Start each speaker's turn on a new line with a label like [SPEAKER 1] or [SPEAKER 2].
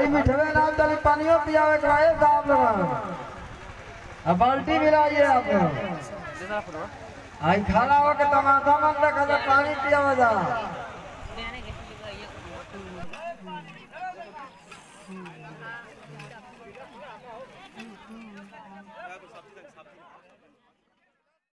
[SPEAKER 1] मिठवे नाम तली पानियो पियावे के आए साहब लोग अब बाल्टी मिलाइए आप लोग आई खाना हो के तमाशा मन रखा था पानी पियावे जा